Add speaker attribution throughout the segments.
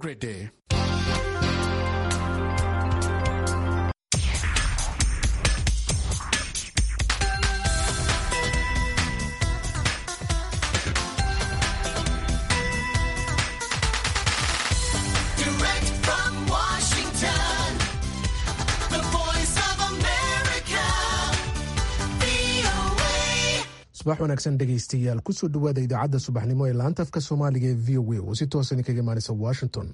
Speaker 1: great day.
Speaker 2: Direct from Washington, the voice of America, VOA.
Speaker 3: subax wanaagsan dhegaystayaal kusoo dhowaada idaacadda subaxnimo ee laanta afka soomaaliga ee v o a oo si toosan kaga imaanaysa washington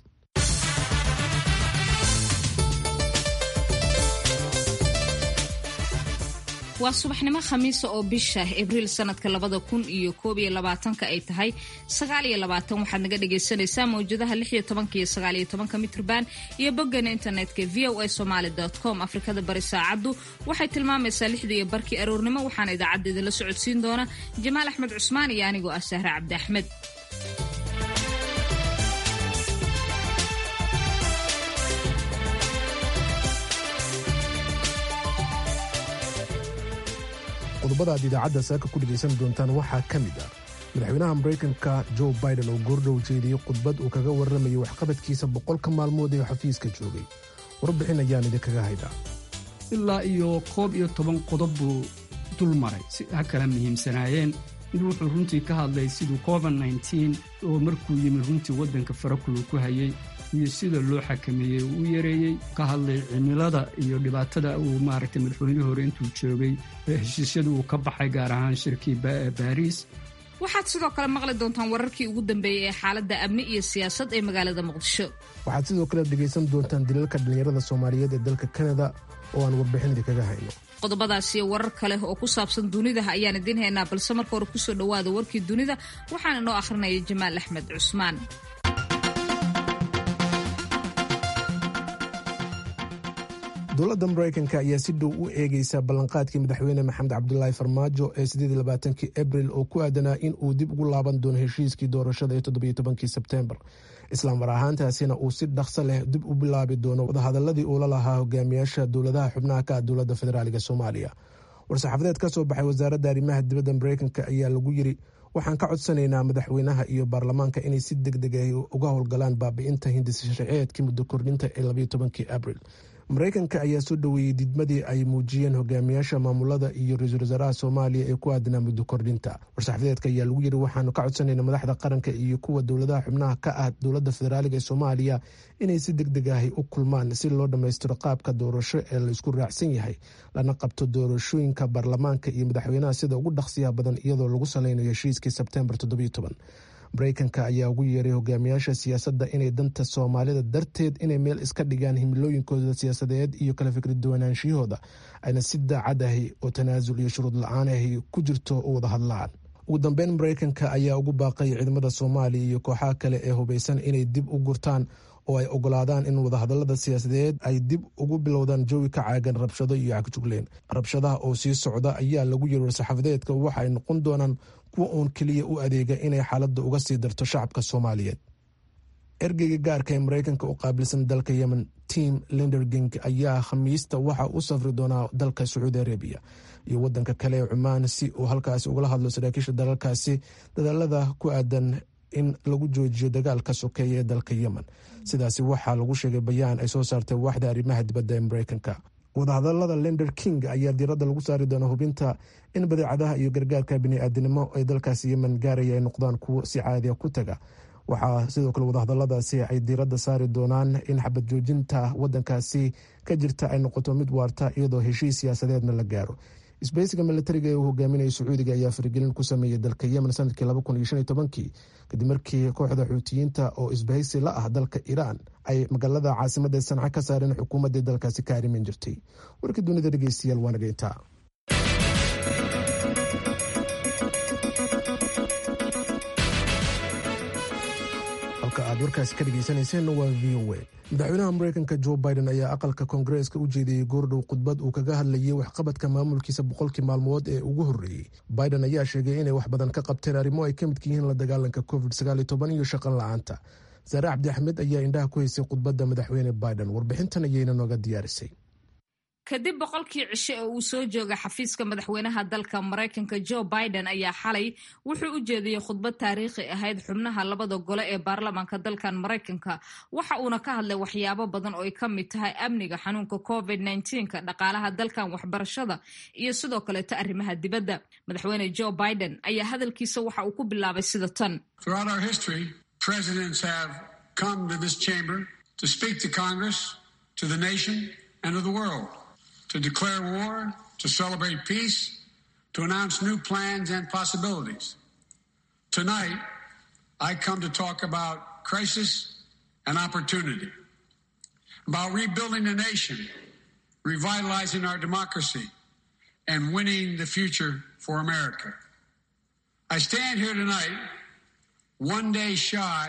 Speaker 4: waa subaxnimo khamiisa oo bisha abriil sanadka labada kun iyo koob iyo labaatanka ay tahay sagaal iyo labaatan waxaad naga dhagaysanaysaa mawjadaha lix iyo tobanka iyo sagaal iyo tobanka mitrban iyo boggana internetka v o a somaly com afrikada bari saacaddu waxay tilmaamaysaa lixda iyo barkii aroornimo waxaana idaacadda idinla socodsiin doona jamaal axmed cusmaan iyo anigoo ah sahre cabdi axmed
Speaker 3: qodobada aad idaacadda saaka ku dhegaysan doontaan waxaa ka mid ah madaxweynaha maraykanka joe biden oo goordhow jeediyey khudbad uu kaga warramayay waxqabadkiisa boqolka maalmood ee xafiiska joogay warbixin ayaan idinkaga haydhaa
Speaker 5: ilaa iyo koob iyo toban qodob buu dul maray si ha kala muhiimsanaayeen mid wuxuu runtii ka hadlay siduu covid nteen oo markuu yimi runtii waddanka farakulu ku hayey iyo sida loo xakameeyey uu u yareeyey ka hadlay cimilada iyo dhibaatada uu maaragtay madaxweynihii hore intuu joogay ee heshiisyada uu ka baxay gaar ahaan shirkii Ba- baariis
Speaker 4: waxaad sidoo kale maqli doontaan wararkii ugu dambeeyey ee xaaladda amni iyo siyaasad ee magaalada muqdisho
Speaker 3: waxaad sidoo kale dhegaysan doontaan dilalka dhallinyarada soomaaliyeed ee dalka kanada oo aan warbixin idinkaga hayno
Speaker 4: qodobadaas iyo warar kale oo ku saabsan dunida ayaan idiin haynaa balse marka hore kusoo dhowaada warkii dunida waxaana inoo akhrinaya jamaal axmed cusmaan
Speaker 3: dowladda maraykanka ayaa si dhow u eegaysa ballanqaadkii madaxweyne maxamed cabdulaahi farmaajo ee sideedlabaatankii abril oo ku aadanaa in uu dib ugu laaban doono heshiiskii doorashada ee toddobiyo tobankii sebteembar islaamar ahaantaasina uu si dhaqso leh dib u bilaabi doono wadahadaladii uula lahaa hogaamiyaasha dowladaha xubnaha ka ah dowladda federaaliga soomaaliya war-saxaafadeed ka soo baxay wasaaradda arrimaha dibadda maraykanka ayaa lagu yiri waxaan ka codsanaynaa madaxweynaha iyo baarlamaanka inay si deg deg ah uga howlgalaan baabi'inta hindisa sharciyeedkii muddo kordhinta ee labayo tobankii abril maraykanka ayaa soo dhoweeyey didmadii ay muujiyeen hogaamiyaasha maamulada iyo ra-iisul wasaaraha soomaaliya ee ku aadanaa muddo kordhinta war-saxaafadeedka ayaa lagu yiri waxaanu ka codsanayna madaxda qaranka iyo kuwa dowladaha xubnaha ka ah dowladda federaaliga ee soomaaliya inay si deg deg ahi u kulmaan si loo dhammaystiro qaabka doorasho ee laysku raacsan yahay lana qabto doorashooyinka baarlamaanka iyo madaxweynaha sida ugu dhaqsiyaha badan iyadoo lagu saleynayo heshiiskii sebtembar maraykanka ayaa ugu yeeray hogaamiyaasha siyaasadda inay danta soomaalida darteed inay meel iska dhigaan himilooyinkooda siyaasadeed iyo kala fikri duwanaanshiyahooda ayna si daacad ahi oo tanaasul iyo shuruud la-aan ahi ku jirto u wada hadlaan ugu dambeyn maraykanka ayaa ugu baaqay ciidamada soomaaliya iyo kooxaha kale ee hubaysan inay dib u gurtaan oo ay ogolaadaan in wadahadalada siyaasadeed ay dib ugu bilowdaan jawi ka caagan rabshado iyo cagjugleen rabshadaha oo sii socda ayaa lagu yiri war-saxaafadeedka waxa ay noqon doonaan kuwa uun keliya u adeega inay xaaladda uga sii darto shacabka soomaaliyeed ergeyga gaarka ee maraykanka u qaabilsan dalka yemen tim linderging ayaa khamiista waxa u safri doonaa dalka sacuudi arabiya iyo wadanka kale ee cumaan si uu halkaasi ugala hadlo saraakiisha dalalkaasi dadaalada ku aadan in lagu joojiyo dagaalka sokeeya ee dalka yemen sidaasi waxaa lagu sheegay bayaan ay soo saartay waaxda arrimaha dibadda ee maraykanka wadahadalada lender king ayaa diiradda lagu saari doona hubinta in badeecadaha iyo gargaarka bini-aadinimo ee dalkaasi yemen gaaraya ay noqdaan kuwo si caadiya ku taga waxaa sidoo kale wadahadaladaasi ay diiradda saari doonaan in xabad joojinta wadankaasi ka jirta ay noqoto mid waarta iyadoo heshiis siyaasadeedna la gaaro isbahaysiga militariga ee uu hogaaminaya sacuudiga ayaa faragelin ku sameeyey dalka yemen sanadkii kadib markii kooxda xuutiyiinta oo isbahaysi la ah dalka iiraan ay magaalada caasimada sanca ka saareen xukuumaddii dalkaasi ka arrimin jirtay warkii dunida dhegeystayaal waa nageyntaa halka aad warkaasi ka dhegeysaneyseen waa v o a madaxweynaha maraykanka jo biden ayaa aqalka koongareeska u jeediyey goordhow khudbad uu kaga hadlayay waxqabadka maamulkiisa boqolkii maalmood ee ugu horreeyey biden ayaa sheegay inay wax badan ka qabteen arrimo ay ka midka yihiin la dagaalanka covid iyo shaqan la-aanta saare cabdi axmed ayaa indhaha ku haysay khudbadda madaxweyne biden warbixintan ayayna nooga diyaarisay
Speaker 4: kadib boqolkii cishe ee uu soo jooga xafiiska madaxweynaha dalka maraykanka joe biden ayaa xalay wuxuu u jeediyey khudbad taariikhi ahayd xubnaha labada gole ee baarlamaanka dalkan maraykanka waxa uuna ka hadlay waxyaabo badan oo ay ka mid tahay amniga xanuunka covid nka dhaqaalaha dalkan waxbarashada iyo sidoo kaleeto arrimaha dibadda madaxweyne joe biden ayaa hadalkiisa waxa uu ku bilaabay sida tan
Speaker 1: to declare war, to celebrate peace, to announce new plans and possibilities. Tonight, I come to talk about crisis and opportunity, about rebuilding the nation, revitalizing our democracy, and winning the future for America. I stand here tonight, one day shy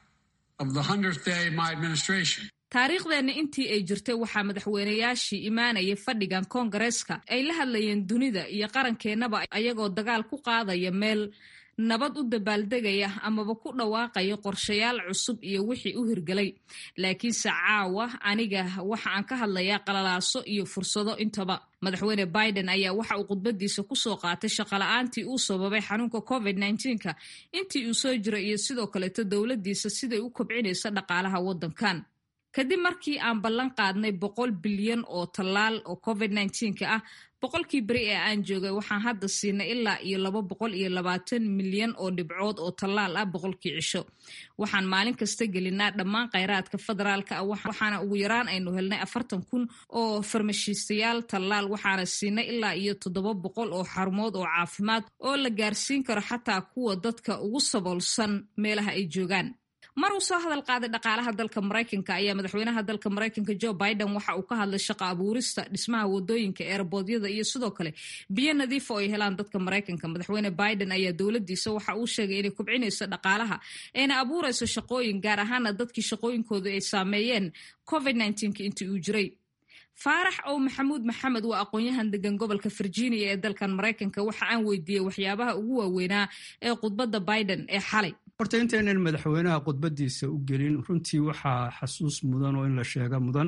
Speaker 1: of the 100th day of my administration.
Speaker 4: taariikhdeena intii ay jirtay waxaa madaxweynayaashii imaanaya fadhigan koongareeska ay la hadlayeen dunida iyo qarankeenaba ayagoo dagaal ku qaadaya meel nabad u dabaaldegaya amaba ku dhawaaqaya qorshayaal cusub iyo wixii u hirgelay laakiinse caawa aniga waxa aan ka hadlayaa qalalaaso iyo fursado intaba madaxweyne biden ayaa waxa uu khudbadiisa kusoo qaatay shaqola'aantii uu sababay xanuunka covid nka intii uu soo jiray iyo sidoo kaleeto dowladiisa siday u kobcinaysa dhaqaalaha waddankan kadib markii aan ballan qaadnay boqol bilyan oo tallaal oo covid nka ah boqolkii beri ee aan joogay waxaan hadda siinay ilaa iyo laba boqol iyo labaatan milyan oo dhibcood oo tallaal ah boqolkii cisho waxaan maalin kasta gelinaa dhammaan kheyraadka federaalka ah waxaana ugu yaraan aynu helnay afartan kun oo farmashiistayaal tallaal waxaana siinay ilaa iyo toddoba boqol oo xarumood oo caafimaad oo la gaarsiin karo xataa kuwa dadka ugu saboolsan meelaha ay joogaan mar uu soo hadal qaaday dhaqaalaha dalka maraykanka ayaa madaxweynaha dalka maraykanka joe biden waxa uu ka hadlay shaqo abuurista dhismaha wadooyinka eerboodyada iyo sidoo kale biyo nadiifa oo ay helaan dadka maraykanka madaxweyne biden ayaa dowladiisa waxa uu sheegay inay kubcinayso dhaqaalaha ayna abuurayso shaqooyin gaar ahaana dadkii shaqooyinkooda ay saameeyeen covid intii uu jiray faarax ow maxamuud maxamed waa aqoon-yahan degan gobolka virginia ee dalkan maraykanka waxa aan weydiiyey waxyaabaha ugu waaweynaa ee khudbadda biden ee xalay
Speaker 5: horta intaynan madaxweynaha khudbadiisa u gelin runtii waxaa xasuus mudan oo in la sheega mudan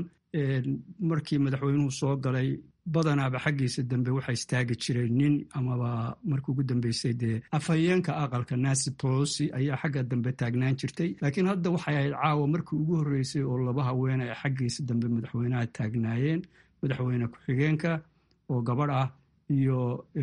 Speaker 5: markii madaxweynuhu soo galay badanaaba xaggiisa dambe waxaa istaagi jiray nin amaba markii ugu dambeysay dee afhayeenka aqalka nancy polosi ayaa xagga dambe taagnaan jirtay laakiin hadda waxay ahayd caawa markii ugu horreysay oo laba haweene ay xaggiisa dambe madaxweynaha taagnaayeen madaxweyne ku-xigeenka oo gabadh ah iyo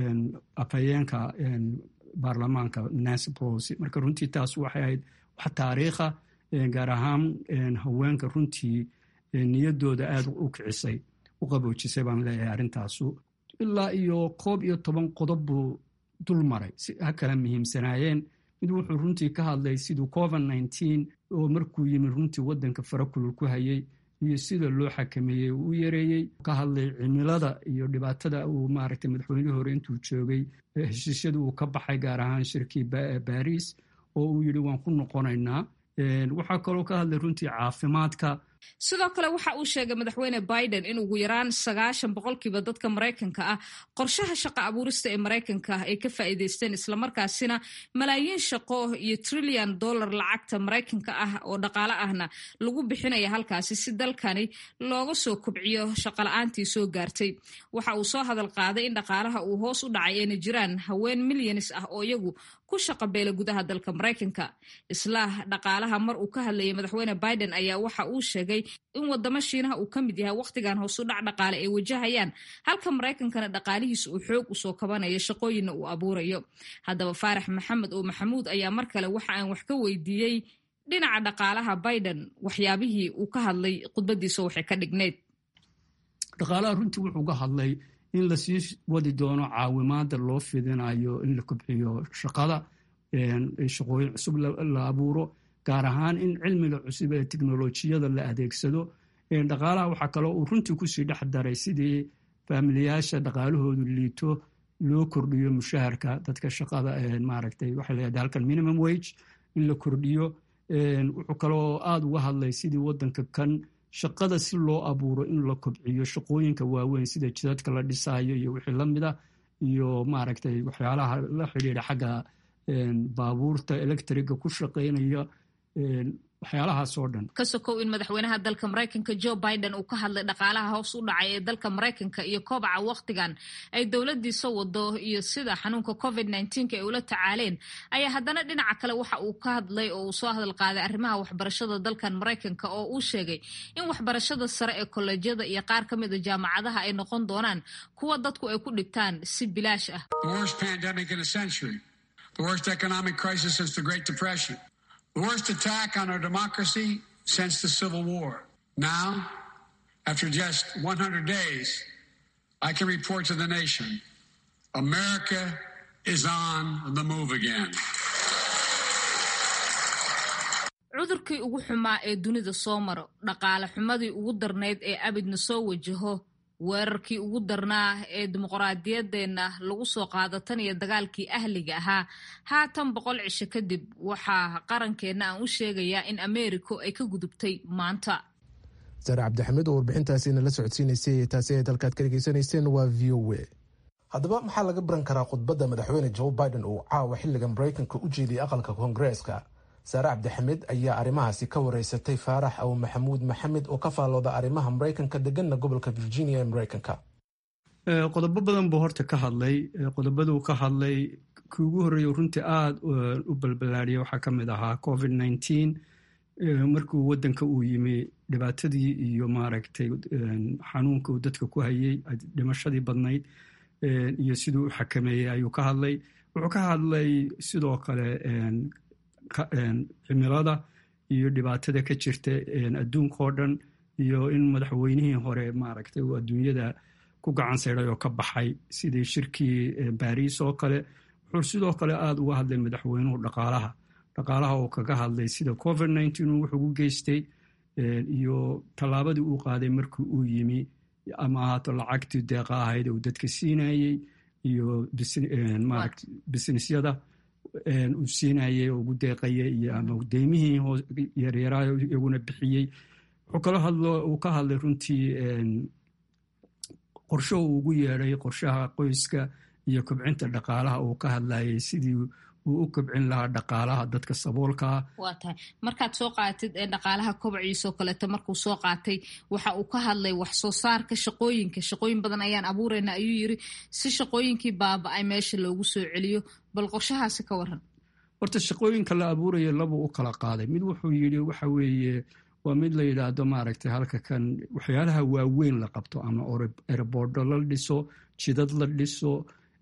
Speaker 5: afhayeenka baarlamaanka nancy polosi marka runtii taas waxay ahayd wax taariikha gaar ahaan haweenka runtii niyaddooda aada u kicisay u qaboojisay baan leeyahay arrintaasu ilaa iyo koob iyo toban qodob buu dul maray si ha kala muhiimsanaayeen mid wuxuu runtii ka hadlay siduu covid nneteen oo markuu yimid runtii waddanka farakulul ku hayay iyo sida loo xakameeyey uu u yareeyey ka hadlay cimilada iyo dhibaatada uu maaragtay madaxweynihii hore intuu joogay heshiisyada uu ka baxay gaar ahaan shirkii baris oo uu yidhi waan ku noqonaynaa waxaa kaloo ka hadlay runtii caafimaadka
Speaker 4: sidoo kale waxa uu sheegay madaxweyne biden in ugu yaraan sagaashan boqolkiiba dadka maraykanka ah qorshaha shaqo abuurista ee maraykanka ay ka faa'iidaysteen islamarkaasina malaayiin shaqo iyo trillion dollar lacagta maraykanka ah oo dhaqaale ahna lagu bixinaya halkaasi si dalkani looga soo kobciyo shaqola'aantii soo gaartay waxa uu soo hadal qaaday in dhaqaalaha uu hoos u dhacay ayna jiraan haween milyanis ah oo iyagu ku shaqabeela gudaha dalka maraykanka isla dhaqaalaha mar uu ka hadlayay madaxweyne biden ayaa waxa uu sheegay in wadamo shiinaha uu ka mid yahay wakhtigan hoosu dhac dhaqaale ay wajahayaan halka maraykankana dhaqaalihiisa uu xoog usoo kabanayo shaqooyinna uu abuurayo haddaba faarax maxamed oo maxamuud ayaa mar kale waxa aan wax ka weydiiyey dhinaca dhaqaalaha biden waxyaabihii uu ka hadlay khudbadiisa waxay ka dhigneyd
Speaker 5: dhaqaalaha runtii wuxuu ka hadlay in lasii wadi doono caawimaada loo fidinayo in la kobciyo shaqada shaqooyin cusub la abuuro gaar ahaan in cilmiga cusub ee teknolojiyada la adeegsado dhaqaalaha waxaa kaloo uu runtii kusii dhex daray sidii faamiliyaasha dhaqaalahoodu liito loo kordhiyo mushaharka dadka shaqada maaragtay waxay leedahay halkan minimum wage in la kordhiyo wuxuu kaloo aada uga hadlay sidii waddanka kan shaqada si loo abuuro in la kobciyo shaqooyinka waaweyn sida jidadka la dhisaayo iyo wixii la mida iyo maaragtay waxyaalaha la xidhiidha xagga baabuurta electriga ku shaqaynaya waxyaalahaas oo dhan
Speaker 4: ka sokow in madaxweynaha dalka maraykanka joe biden uu ka hadlay dhaqaalaha hoos u dhacay ee dalka maraykanka iyo kobaca wakhtigan ay dowladiisa wado iyo sida xanuunka covid nneteen-ka ay ula tacaaleen ayaa haddana dhinaca kale waxa uu ka hadlay oo uu soo hadal qaaday arrimaha waxbarashada dalkan maraykanka oo uu sheegay in waxbarashada sare ee kolleejyada iyo qaar ka mid a jaamacadaha ay noqon doonaan kuwa dadku ay ku dhigtaan si bilaash ah
Speaker 1: The worst pandemic in a century, the worst economic crisis since the Great Depression, the worst attack on our democracy since the Civil War. Now, after just 100 days, I can report to the nation America is on the move again.
Speaker 4: cudurkii ugu xumaa ee dunida soo maro dhaqaale xumadii ugu darnayd ee abidna soo wajaho weerarkii ugu darnaa ee dimuqraadiyadeenna lagu soo qaado tan iyo dagaalkii ahliga ahaa haatan boqol cisho kadib waxaa qarankeenna aan u sheegayaa in ameeriko ay ka gudubtay maanta
Speaker 3: saare cabdixamiid oo warbixintaasiina la socodsiinaysay taasi ayd halkaad ka dhegeysanayseen waa v o a haddaba maxaa laga baran karaa khudbadda madaxweyne joe biden uu caawa xilliga maraykanka u jeediyey aqalka koongareeska saare cabdixamiid ayaa arrimahaasi ka wareysatay faarax aw maxamuud maxamed oo ka faallooda arrimaha maraykanka deganna gobolka virginia ee maraykanka
Speaker 5: qodobo badan buu horta ka hadlay qodobaduu ka hadlay kii ugu horreeya runtii aada u balbalaadhiyay waxaa ka mid ahaa covid nneteen markuu waddanka uu yimi dhibaatadii iyo maaragtay xanuunka uu dadka ku hayay dhimashadii badnayd iyo siduu u xakameeyey ayuu ka hadlay wuxuu ka hadlay sidoo kale cimilada iyo dhibaatada ka jirta adduunka oo dhan iyo in madaxweynihii hore maaragtay uu adduunyada ku gacan sayday oo ka baxay sidii shirkii baariis oo kale wuxuu sidoo kale aada uga hadlay madaxweynuhu dhaqaalaha dhaqaalaha oo kaga hadlay sida covid nneteen uu wuxugu geystay iyo tallaabadii uu qaaday markii uu yimi ama ahaato lacagtii deeqa ahayd uu dadka siinayey iyo maaragt businessyada uu siinayey oo ugu deeqayay iyo ama deymihii yaryaraayo iyaguna bixiyey wuxuu kala hadlo uu ka hadlay runtii qorsho uu ugu yeedhay qorshaha qoyska iyo kobcinta dhaqaalaha uu ka hadlayay sidii uu u kobcin lahaa dhaqaalaha dadka saboolkaa
Speaker 4: waa tahay markaad soo qaadatid ee dhaqaalaha kobciisoo kaleeto markuu soo qaatay waxa uu ka hadlay wax soo saarka shaqooyinka shaqooyin badan ayaan abuurayna ayuu yiri si shaqooyinkii baaba-ay meesha loogu soo celiyo bal qorshahaasi ka waran
Speaker 5: horta shaqooyinka la abuuraya labuu u kala qaaday mid wuxuu yidhi waxa weeye waa mid la yidhaahdo maaragtay halka kan waxyaalaha waaweyn la qabto ama erebordo la dhiso jidad la dhiso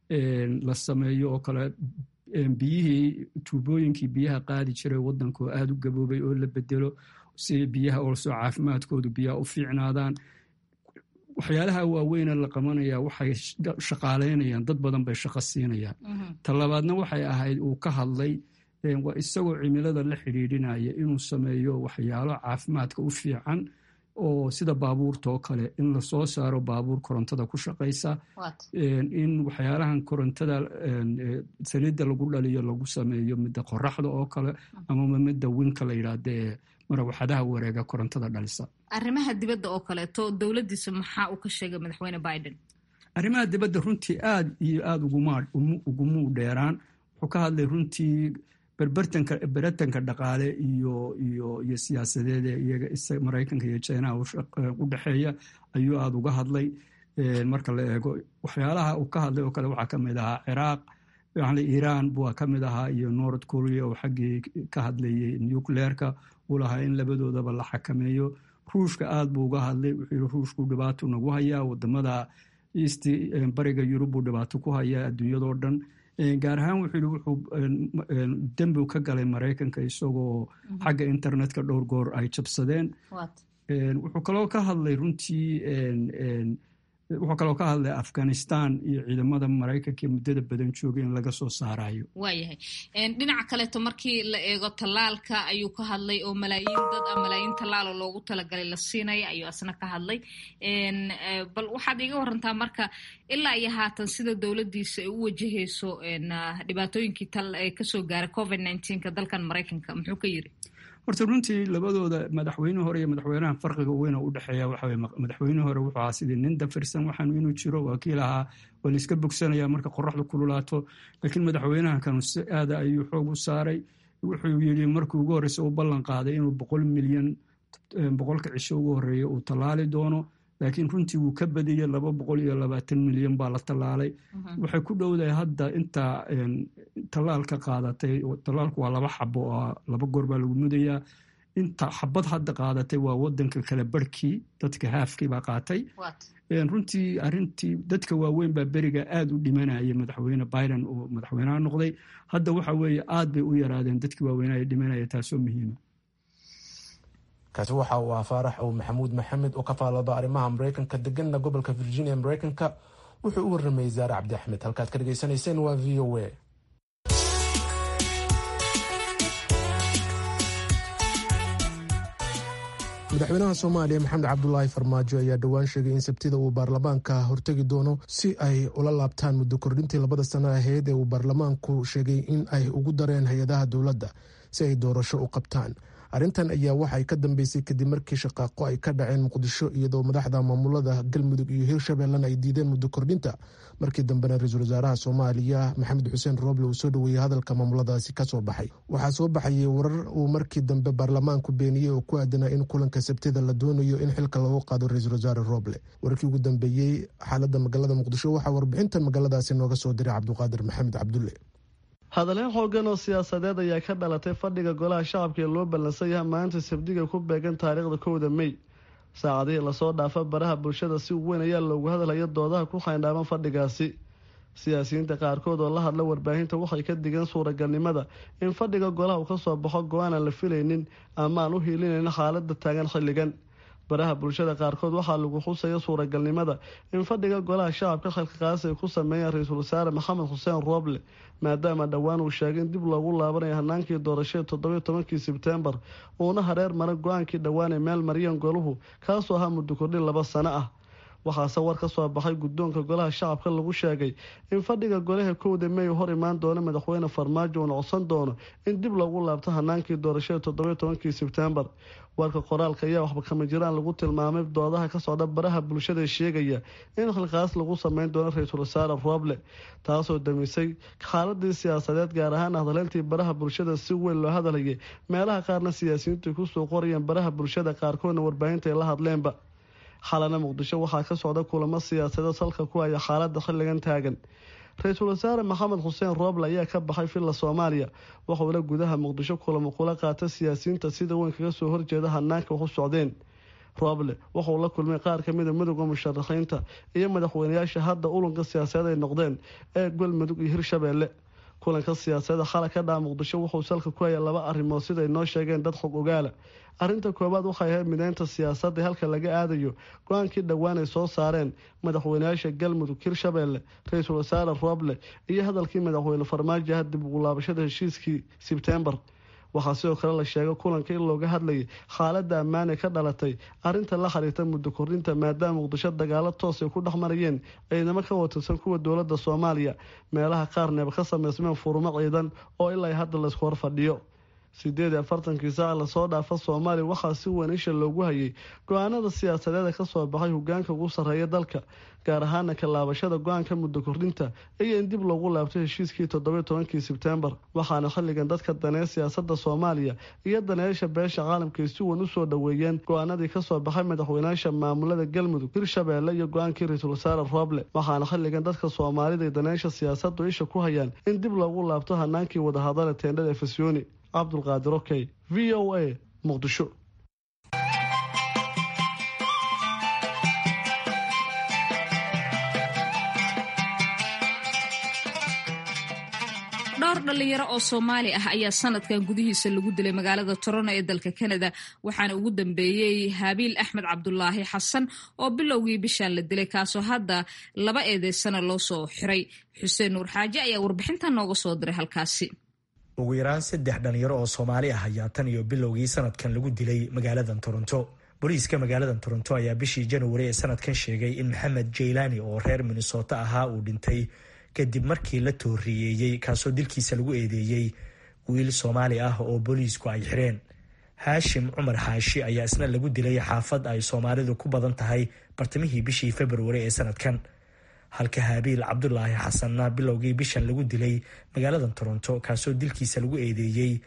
Speaker 5: la sameeyo oo kale biyihii tuubooyinkii biyaha qaadi jiray waddanka oo aada u gaboobay oo la bedelo si biyaha olsoo caafimaadkoodu biyaha u fiicnaadaan waxyaalaha waaweyne la qabanaya waxay shaqaaleynayaan dad badan bay shaqo siinayaan talabaadna waxay ahayd uu ka hadlay waa isagoo cimilada la xidhiidhinaya inuu sameeyo waxyaalo caafimaadka u fiican oo sida baabuurta oo kale in lasoo saaro baabuur korontada ku shaqaysa in waxyaalahan korontada saliidda lagu dhaliyo lagu sameeyo midda qoraxda oo kale amaba midda winka la yidhaahda ee marawaxadaha wareega korontada dhalisa
Speaker 4: arrimaha dibadda oo kaleeto dowladdiisa maxaa uu ka sheegay madaxweyne biden
Speaker 5: arrimaha dibadda runtii aada iyo aada ugumuu dheeraan wuxuu ka hadlay runtii berbertanka beratanka dhaqaale iyo iyo iyo siyaasadeed ee iyaga maraykanka iyo chinaha u dhexeeya ayuu aada uga hadlay marka la eego waxyaalaha uu ka hadlay oo kale waxaa ka mid ahaa ciraaq yani iiraan bua ka mid ahaa iyo north korea oo xaggii ka hadlayay nucleerka uu lahaa in labadoodaba la xakameeyo ruushka aada buu uga hadlay wuxuu yihi ruushku dhibaato nagu hayaa wadamada east bariga yurub buu dhibaato ku hayaa adduunyadoo dhan gaar ahaan wuxuu yihi wuxuu dembi ka galay maraykanka isagoo xagga internetka dhowr goor ay jabsadeen wuxuu kaloo ka hadlay runtii wuxuu kaloo ka hadlay afghanistan iyo ciidamada maraykanka muddada badan joogay in laga soo saarayo
Speaker 4: waayahay dhinaca kaleeto markii la eego tallaalka ayuu ka hadlay oo malaayiin dad ah malaayiin tallaalo loogu talagalay la siinaya ayuu asna ka hadlay bal waxaad iga warantaa marka ilaa iyo haatan sida dowladdiisa ay u wajahayso dhibaatooyinkii kasoo gaaray covid nneteen-ka dalkan maraykanka muxuu ka yiri
Speaker 5: horta runtii labadooda madaxweyne hore iyo madaxweynaha farqiga weyna u dhexeeya waxawe madaxweyne hore wuxuu ahaa sidii nin dafirsan waxaan inuu jiro waa kii lahaa waa la iska bogsanaya marka qoraxdu kululaato laakiin madaxweynaha kanu si aada ayuu xoog u saaray wuxuu yidhi markii ugu horreysa uu ballan qaaday inuu boqol milyan boqolka cisho ugu horreeya uu tallaali doono laakiin runtii wuu ka badiyey laba boqol iyo labaatan milyan baa la tallaalay waxay ku dhowdahay hadda intaa tallaalka qaadatay tallaalku waa laba xabo oo laba goor baa lagu mudayaa inta xabad hadda qaadatay waa wadanka kale barhkii dadka haafkii baa qaatay runtii arintii dadka waaweyn baa beriga aada u dhimanayay madaxweyne biden oo madaxweyneha noqday hadda waxa weeye aad bay u yaraadeen dadkii waaweynaya dhimanaya taasoo muhiima
Speaker 3: kaasi waxa uu ah faarax ow maxamuud maxamed oo ka faalooda arrimaha mareykanka deganna gobolka virginia mareykanka wuxuu u warramayay zaare cabdi axmed halkaad ka dhegaysanayseen waa v o a madaxweynaha soomaaliya maxamed cabdulaahi farmaajo ayaa dhowaan sheegay in sabtida uu baarlamaanka hortegi doono si ay ula laabtaan muddo kordhintii labada sano ahayd ee uu baarlamaanku sheegay in ay ugu dareen hay-adaha dowladda si ay doorasho u qabtaan arrintan ayaa waxay ka dambeysay kadib markii shaqaaqo ay ka dhaceen muqdisho iyadoo madaxda maamulada galmudug iyo hirshabeellena ay diideen muddo kordhinta markii dambena ra-iisul wasaaraha soomaaliya maxamed xuseen rooble uu soo dhoweeyey hadalka maamuladaasi kasoo baxay waxaa soo baxayay warar uu markii dambe baarlamaanku beeniyey oo ku aadanaa in kulanka sabtida la doonayo in xilka loogu qaado ra-iisul wasaare rooble wararkii ugu dambeeyey xaalada magaalada muqdisho waxaa warbixintan magaaladaasi nooga soo diray cabduqaadir maxamed cabdulle
Speaker 6: hadalleen xoogan oo siyaasadeed ayaa ka dhalatay fadhiga golaha shacabka ee loo ballansan yahay maalinta sabdiga ku beegan taariikhda kowda mey saacadihii lasoo dhaafa baraha bulshada si weyn ayaa loogu hadlaya doodaha ku xayndhaaban fadhigaasi siyaasiyiinta qaarkood oo la hadla warbaahinta waxay ka digeen suuragalnimada in fadhiga golaha uu kasoo baxo go-aan aan la filaynin ama aan u hiilinayn xaalada taagan xilligan baraha bulshada qaarkood waxaa lagu xusaya suuragalnimada in fadhiga golaha shacabka xilkaqaasi ay ku sameeyaan ra-iisul wasaare maxamed xuseen rooble maadaama dhowaan uu sheegay in dib loogu laabanayo hanaankii doorashada toddobiyo tobankii sebtembar uuna hareer mara go-aankii dhowaan ee meel maryan goluhu kaasoo ahaa muddo kordhin laba sano ah waxaase war ka soo baxay guddoonka golaha shacabka lagu sheegay in fadhiga golaha kowda mey hor imaan doono madaxweyne farmaajo uuna codsan doono in dib loogu laabto hanaankii doorashada toddobiyo tobankii sebtembar warka qoraalka ayaa waxba kama jiraan lagu tilmaamay doodaha ka socda baraha bulshada sheegaya in xilkaas lagu sameyn doono ra-iisul wasaare rooble taasoo damisay xaaladii siyaasadeed gaar ahaan hadaleyntii baraha bulshada si weyn loo hadlayay meelaha qaarna siyaasiyiintu ay kusoo qorayeen baraha bulshada qaarkoodna warbaahinta ay la hadleenba xalana muqdisho waxaa ka socda kulamo siyaasadeed salka ku haya xaalada xilligan taagan ra-iisul wasaare maxamed xuseen rooble ayaa ka baxay villa soomaaliya waxuuna gudaha muqdisho kulamo kula qaata siyaasiyiinta sida weyn kaga soo horjeeda hanaanka wax u socdeen rooble wuxuu la kulmay qaar kamida midooda musharaxiinta iyo madaxweynayaasha hadda ulunka siyaasadeed ay noqdeen ee galmudug iyo hirshabeelle kulanka siyaasadda xala ka dhaca muqdisho wuxuu salka ku haya laba arrimood siday noo sheegeen dad xog ogaala arrinta koowaad waxay ahayd mideynta siyaasadda halka laga aadayo go-aankii dhowaan ay soo saareen madaxweynayaasha galmudug hirshabeelle ra-iisul wasaare rooble iyo hadalkii madaxweyne farmaajo ah dib ugu laabashada heshiiskii sebtembar waxaa sidoo kale la sheegay kulanka in looga hadlayay xaaladda ammaan ee ka dhalatay arrinta la xiriirta muddo kordhinta maadaama muqdisho dagaalo toos ay ku dhex marayeen ciidamo ka watirsan kuwa dowladda soomaaliya meelaha qaarneeba ka sameysmeen furumo ciidan oo ilaa hadda laysku hor fadhiyo sideed iyo afartankii saac lasoo dhaafa soomaaliya waxaa si weyn isha loogu hayay go-aanada siyaasadeeda kasoo baxay hogaanka ugu sarreeya dalka gaar ahaana ka laabashada go-aanka muddo kordhinta iyo in dib loogu laabto heshiiskii toddobiyo tobankii sebtembar waxaana xilligan dadka daneeya siyaasada soomaaliya iyo daneeyaasha beesha caalamka ay si weyn usoo dhoweeyeen go-aanadii kasoo baxay madaxweynayaasha maamulada galmudug hirshabeelle iyo go-aankii ra-iisul wasaare rooble waxaana xilligan dadka soomaalida iyo daneeyaasha siyaasadu isha ku hayaan in dib loogu laabto hanaankii wadahadale teendhada efesyooni cabdulqaadir okey v o a muqdisho
Speaker 4: dhowr dhalinyaro oo soomaali ah ayaa sanadkan gudihiisa lagu dilay magaalada toronto ee dalka canada waxaana ugu dambeeyey habiil axmed cabdulaahi xasan oo bilowgii bishaan la dilay kaasoo hadda laba eedeysana loo soo xiray xuseen nuur xaaje ayaa warbixintan nooga soo diray halkaasi
Speaker 7: ugu yaraan saddex dhalinyaro oo soomaali ah ayaa tan iyo bilowgii sanadkan lagu dilay magaaladan toronto booliiska magaaladan toronto ayaa bishii januari ee sanadkan sheegay in maxamed jaylaani oo reer minnesota ahaa uu dhintay kadib markii la tooriyeeyey kaasoo dilkiisa lagu eedeeyey wiil soomaali ah oo booliisku ay xireen haashim cumar xaashi ayaa isna lagu dilay xaafad ay soomaalidu ku badan tahay bartamihii bishii februari ee sanadkan halka haabiil cabdulaahi xasanna bilowgii bishan lagu dilay magaaladan toronto kaasoo dilkiisa lagu eedeeyey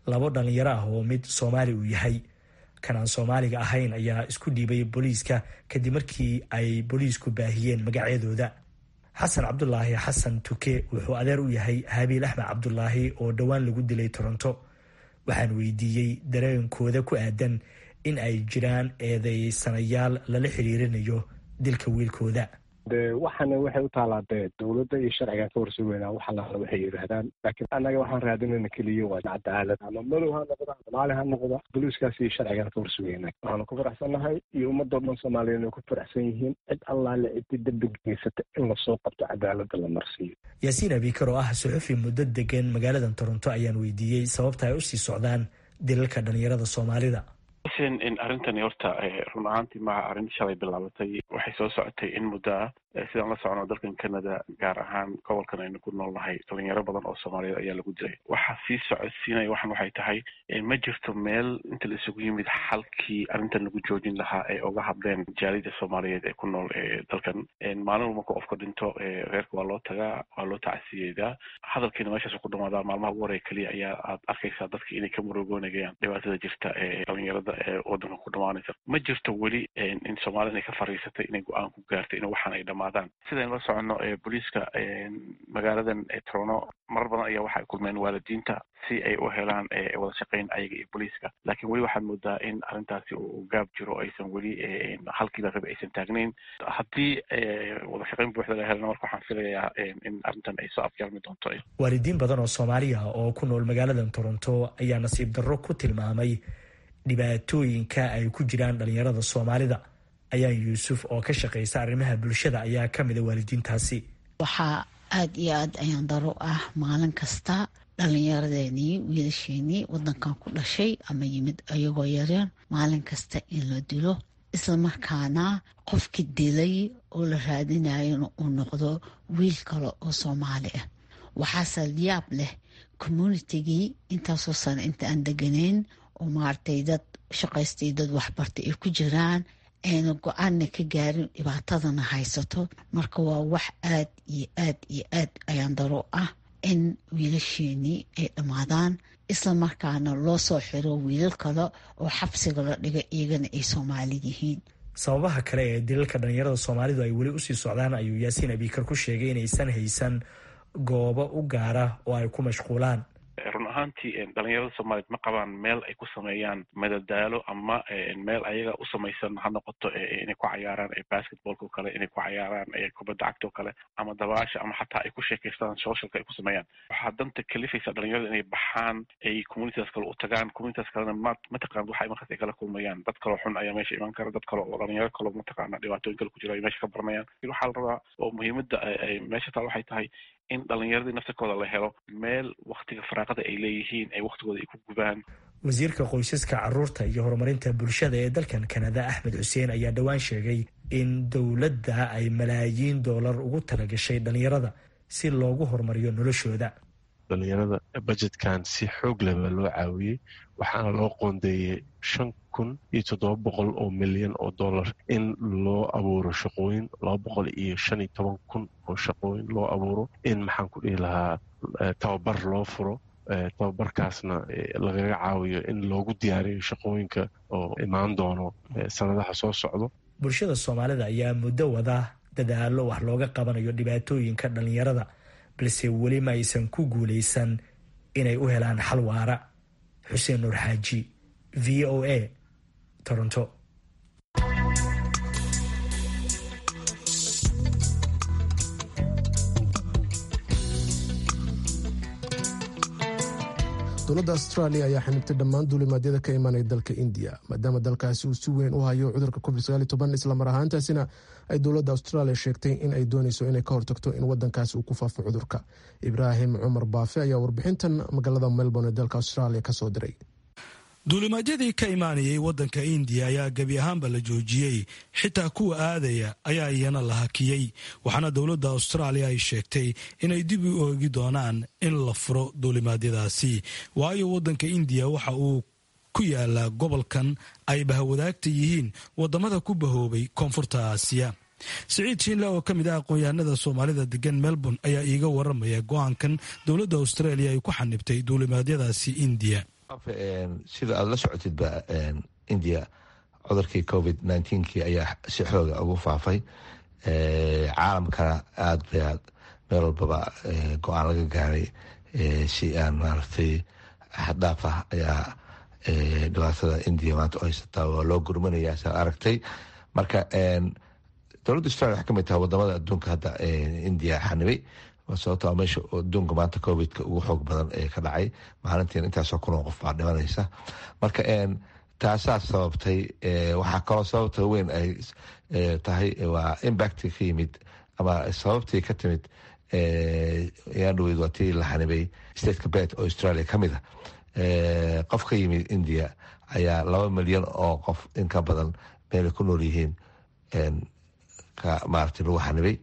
Speaker 7: labo dhallinyaro ah oo mid soomaali uu yahay kan aan soomaaliga ahayn ayaa isku dhiibay booliiska kadib markii ay booliisku baahiyeen magacyadooda xasan cabdulaahi xasan tuke wuxuu adeer u yahay habiil axmed cabdulaahi oo dhowaan lagu dilay toronto waxaan weydiiyey dareenkooda ku aadan in ay jiraan eedeysanayaal lala xiriirinayo dilka wiilkooda
Speaker 8: de waxana waxay u taalaa dee dowladda iyo sharcigan ka warsugeynaa wax allaala waxay yidhaahdaan laakiin annaga waxaan raadinayna keliya waa cadaalad ama madow ha noqda soomaali ha noqda boliiskaas iyo sharcigan ka warsugeynaa waxaanu ku faraxsannahay iyo ummadoo dhan soomaaliyeed ay ku faraxsan yihiin cid allaale ciddi dembi geysata in lasoo qabto cadaaladda la marsiiyo
Speaker 7: yaasiin abikar oo ah suxufi muddo degan magaalada toronto ayaan weydiiyey sababta ay usii socdaan dilalka dhalinyarada soomaalida
Speaker 9: xuseen in arrintani horta run ahaantii maaha arrin shalay bilaabatay waxay soo socotay in muddo ah sidaan la socono dalkan canada gaar ahaan gobolkan aynu ku nool nahay dhalinyaro badan oo soomaaliyeed ayaa lagu dilay waxaa sii socodsiinaya waxan waxay tahay ma jirto meel inta la isugu yimid xalkii arrintan lagu joojin lahaa ee uga hadleen jaalida soomaaliyeed ee ku nool dalkan maalin walba marka qofka dhinto reerka waa loo tagaa waa loo tacsiyeedaa hadalkiina meeshaas ku dhamaadaa maalmaha ugu horeya keliya ayaa aad arkaysaa dadka inay ka murugoonayaan dhibaatada jirta ee dhalinyarada ee wadanka ku dhamaanaysa ma jirto weli in soomaalida inay ka fariisatay inay go-aan ku gaartay in waxaan ay dhamaadaan sidaynu la soconno booliiska magaaladan trono marar badan ayaa waxay kulmeen waalidiinta si ay u helaan wada shaqeyn ayaga iyo booliiska laakiin weli waxaad moodaa in arrintaasi uu gaab jiro aysan weli halkiiba rabi aysan taagnayn haddii wada shaqeyn buuxda la helana marka waxaan filayaa in arrintan ay soo afjarmi doonto
Speaker 7: waalidiin badan oo soomaaliya oo ku nool magaaladan toronto ayaa nasiib darro ku tilmaamay dhibaatooyinka ay ku jiraan dhalinyarada soomaalida ayaan yuusuf oo ka shaqaysa arrimaha bulshada ayaa ka mida waalidiintaasi
Speaker 10: waxaa aada iyo aad ayaan daro ah maalin kasta dhallinyaradeenii wiilasheenii wadankan ku dhashay ama yimid ayagoo yareen maalin kasta in la dilo islamarkaana qofkii dilay oo la raadinayona uu noqdo wiil kale oo soomaali ah waxaase yaab leh communitigii intaasoo sano inta aan deganayn oo maaragtay dad shaqaystay dad waxbartay ay ku jiraan ayna go-aanna ka gaarin dhibaatadana haysato marka waa wax aad iyo aad iyo aad ayaan daro ah in wiilasheenii ay dhammaadaan isla markaana loo soo xiro wiilal kale oo xabsiga la dhiga iyagana ay soomaali yihiin
Speaker 7: sababaha kale ee dilalka dhalinyarada soomaalidu ay weli usii socdaan ayuu yaasiin abikar ku sheegay inaysan haysan goobo u gaara oo ay ku mashquulaan
Speaker 9: run ahaantii dhalinyarada soomaaliyeed ma qabaan meel ay ku sameeyaan madadaalo ama meel ayaga u samaysan ha noqoto inay ku cayaaraan basketballka o kale inay ku cayaaraan kubadda cagta o kale ama dabaasha ama xataa ay ku sheekaystaan socialka ay ku sameeyaan waxaa danta kalifaysa dhalinyarada inay baxaan ay communitidas kale u tagaan communitidas kalena ma mataqaan waxa markaas ay kala kulmayaan dad kaloo xun ayaa meesha iman kara dad kale oo dhalinyaro kaloo mataqaana dhibaatooyin kale ku jira ay meesha ka baranayaan waxaa la rabaa oo muhiimadda ay meesha taal waxay tahay in dhalinyaradii naftirkooda la helo meel waktiga faraaqada ay leeyihiin ay waktigooda ay ku gubaan
Speaker 7: wasiirka qoysaska caruurta iyo horumarinta bulshada ee dalkan kanada axmed xuseen ayaa dhowaan sheegay in dowladda ay malaayiin doolar ugu talagashay dhalinyarada si loogu horumariyo noloshooda
Speaker 11: dhalinyarada bajetkan si xoog leh baa loo caawiyey waxaana loo qoondeeyey shan kun iyo toddoba boqol oo milyan oo dollar in loo abuuro shaqooyin laba boqol iyo shan iyo toban kun oo shaqooyin loo abuuro in maxaan ku dhihi lahaa tababar loo furo tababarkaasna lagaga caawiyo in loogu diyaariyo shaqooyinka oo imaan doono sanadaha soo socdo
Speaker 7: bulshada soomaalida ayaa muddo wada dadaalo wax looga qabanayo dhibaatooyinka dhalinyarada balse weli ma aysan ku guulaysan inay u helaan xal waara xuseen nuur xaaji v o a toronto
Speaker 3: dowladda australia ayaa xanibtay dhammaan duulimaadyada ka imanaya dalka indiya maadaama dalkaasi uu si weyn u hayo cudurka covid islamar ahaantaasina ay dowladda australia sheegtay in ay dooneyso inay ka hortagto in wadankaasi uu ku faafo cudurka ibraahim cumar baafe ayaa warbixintan magaalada melbourne ee dalka australia kasoo diray
Speaker 12: duulimaadyadii ka imaanayay waddanka indiya ayaa gebi ahaanba la joojiyey xitaa kuwa aadaya ayaa iyana la hakiyey waxaana dowladda austraaliya ay sheegtay inay dib u oogi doonaan in la furo duulimaadyadaasi waayo waddanka indiya waxa uu ku yaalaa gobolkan ay bahawadaagta yihiin wadamada ku bahoobay koonfurta aasiya siciid shiinle oo ka mid ah aqoon-yahanada soomaalida degan melbourne ayaa iiga waramaya go-aankan dowladda australia ay ku xanibtay duulimaadyadaasi indiya
Speaker 13: sida aada la socotidba india cudurkii covid nneteen-kii ayaa si xooga ugu faafay caalamkana aada bay aad meel walbaba go-aan laga gaaray si aan maaragtay xaddhaaf ah ayaa dhibaatada indiya maanta u haysataa waa loo gurmanayaa saa aragtay marka dowladda australia waxay kamid tahay wadamada adduunka hadda indiya xanibay sababto meesha adduunka maanta covidka ugu xoog badan ee ka dhacay maalintiin intaasoo kunoo qof baa dhimanaysa marka taasaa sababtay waxaa kaloo sababta weyn ay tahay waa impacti ka yimid ama sababtii ka timid yaandhaweyd waa tii la xanibay stateka bet oo australia ka mid a qof ka yimid india ayaa laba milyan oo qof in ka badan meelay ku nool yihiin maarata lagu xanibay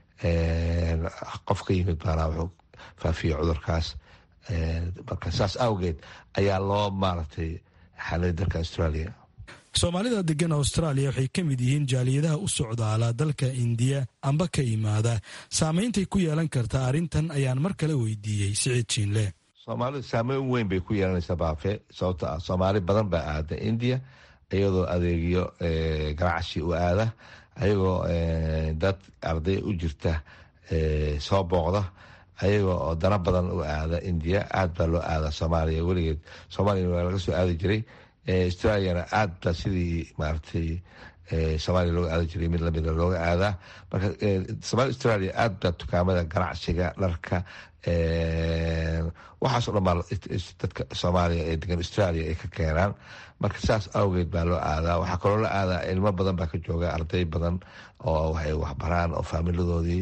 Speaker 13: qof ka yimid baana wuxuu faafiyey cudurkaas marka saas awgeed ayaa loo maaragtay xanibay dalka australia
Speaker 12: soomaalida degan austraaliya waxay ka mid yihiin jaaliyadaha u socdaala dalka indiya amba ka yimaada saameyntay ku yeelan karta arrintan ayaan mar kale weydiiyey siciid jiinle
Speaker 13: soomaalidu saameyn weyn bay ku yeelanaysaa baafe sababto ah soomaali badan baa aada indiya iyadoo adeegyo ganacsi u aada ayagoo dad arday u jirta soo booqda ayagoo oo dana badan u aada indiya aad baa loo aada soomaaliya weligeed soomaaliya waa laga soo aadi jiray australiana aad baa sidii maaragtay soomaaliya looga aada jiray mid lamida looga aadaa marka somalia australia aad baa dukaamada ganacsiga dharka waxaaso dhan baa dadka soomaaliya ee degan australia ay ka keenaan marka saas awgeed baa loo aadaa waxaa kaloo la aadaa ilmo badan baa ka jooga arday badan oo waxay waxbaraan oo faamiladoodii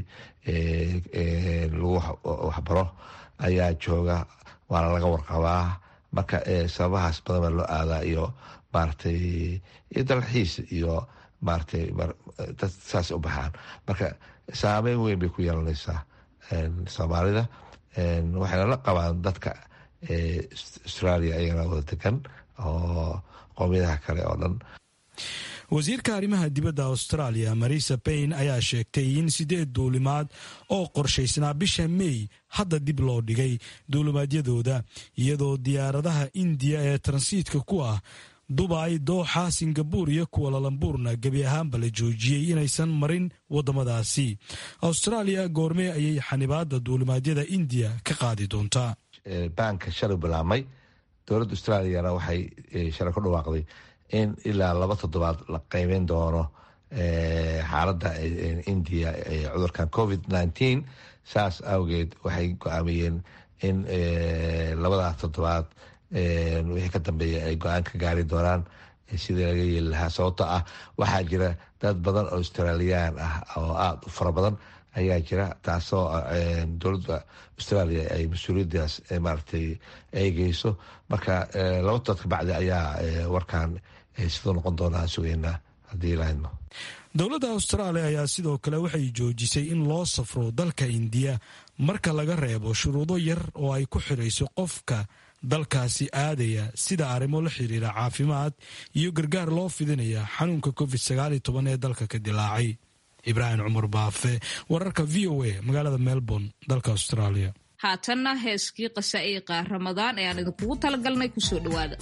Speaker 13: lagu waxbaro ayaa jooga waana laga warqabaa marka sababahaas badan baa loo aadaa iyo maaragtay iyo dalxiis iyo maaragtay dad saas u baxaan marka saameyn weyn bay ku yeelanaysaa soomaalida waxayna la qabaan dadka australia ayagana wada degan oo qoomiyadaha kale oo dhan
Speaker 12: wasiirka arrimaha dibadda australia marisa bayn ayaa sheegtay in sideed duulimaad oo qorshaysnaa bisha mey hadda dib loo dhigay duulimaadyadooda iyadoo diyaaradaha indiya ee transiitka ku ah dubay dooxa singabuur iyo kuwalalambuurna gebi ahaanba la joojiyey inaysan marin waddamadaasi australia goormee ayay xanibaadda duulimaadyada indiya ka qaadi doontaa
Speaker 13: baanka shalay bilaabmay dowladda australiana waxay shalay ku dhawaaqday in ilaa laba toddobaad la qeybeyn doono xaaladda indiya ee cudurkan covid nneteen saas awgeed waxay go-aamiyeen in labadaas toddobaad wixii ka dambeeya ay go-aan ka gaari doonaan sidii laga yeeli lahaa sababto ah waxaa jira dad badan oo australiyaan ah oo aada u fara badan ayaa jira taasoo dowladda australia ay mas-uuliyadaas maaragtay eegeyso marka laba todood ka bacdi ayaa warkan siduu noqon doonaa sugeynaa haddii lahadno
Speaker 12: dowladda austraaliya ayaa sidoo kale waxay joojisay in loo safro dalka indiya marka laga reebo shuruudo yar oo ay ku xirayso qofka dalkaasi aadaya sida arrimo la xiriira caafimaad iyo gargaar loo fidinaya xanuunka covid sagaal iyo toban ee dalka ka dilaacay ibraahim cumar baafe wararka v o a magaalada melbourne dalka australia
Speaker 4: haatanna heeskii qasaa'iiqa ramadaan ee aan idinkugu talagalnay kusoo dhowaada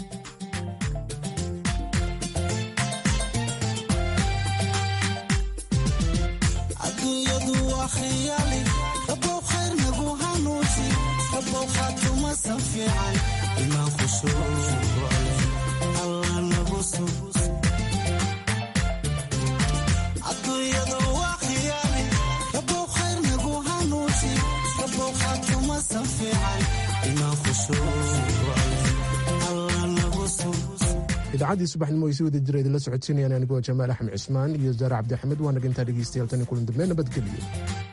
Speaker 2: adduunyadu waa khiyaali rabow khayr nagu hanuusi rabow khaatumasan fiican imaan khushuucole allah nagu sug adduunyadu waa khiyaali rabow khayr nagu hanuusi rabow khaatumasan fiican imaan khushuucole allah nagu sug
Speaker 3: idaacadii subaxnimo ay si wada jira idinla socodsiinayaan anigoo jamaal axmed cismaan iyo zaare cabdixamed waa naga intaa dhegeystayaal tan iyo kulan dambe nabadgelyo